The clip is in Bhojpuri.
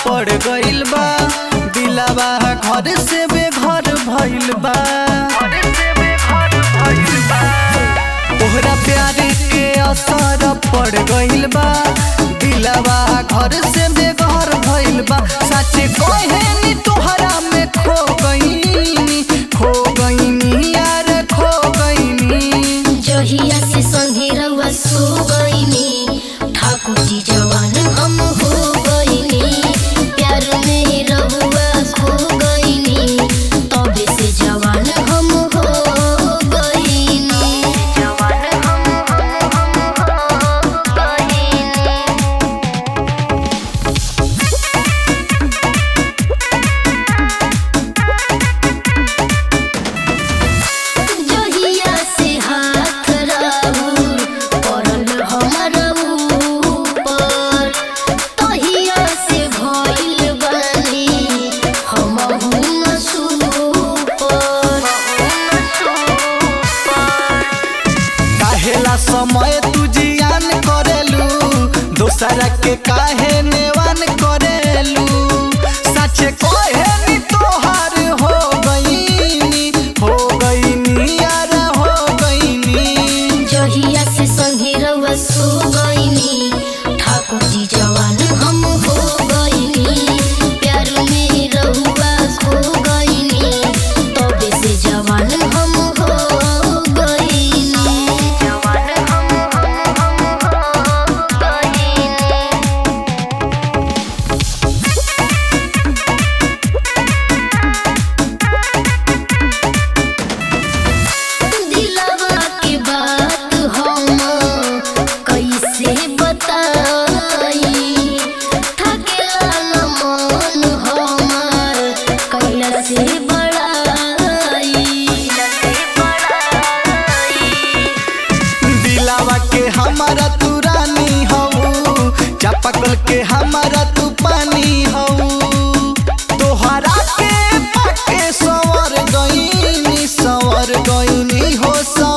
पड़ गइल बा दिलावा घर से बेघर भइल बा तोहरा प्यार के असर पड़ गइल बा दिलावा घर से बेघर भइल बा सच कहे नी तोहरा में खो गइनी खो गइनी यार खो गइनी जहिया से संगे रउआ सो गइनी ठाकुर जी जवान हम हो गइनी प्यार में रउआ खो गइनी तबे से जवान हम हो गइनी जवान हम हो गइनी जहिया से हाथ राहुल पड़ल हमर ऊपर तहिया से भइल बानी हमहु नसूपर काहेला समय तू जियान करेलू दोसरा के काहे नेवान करेलू सच कहे नी तोहार हो गईनी हो गईनी यार हो गईनी जहिया से संगे रउआ सो गइनी ठाकुर जी जवान हम हो गइनी प्यार में रउआ खो गइनी तबे से जवान हम हो गइनी जवान हम हो गइनी दिलवा के बात हम कैसे बताई थकेला न मन हमार कैला से बड़ाई दिलावा के हमारा तू रानी हऊ चापाकल के हमारा तू पानी हऊ तोहरा के पाके सवर गईनी सवर गईनी हो सवर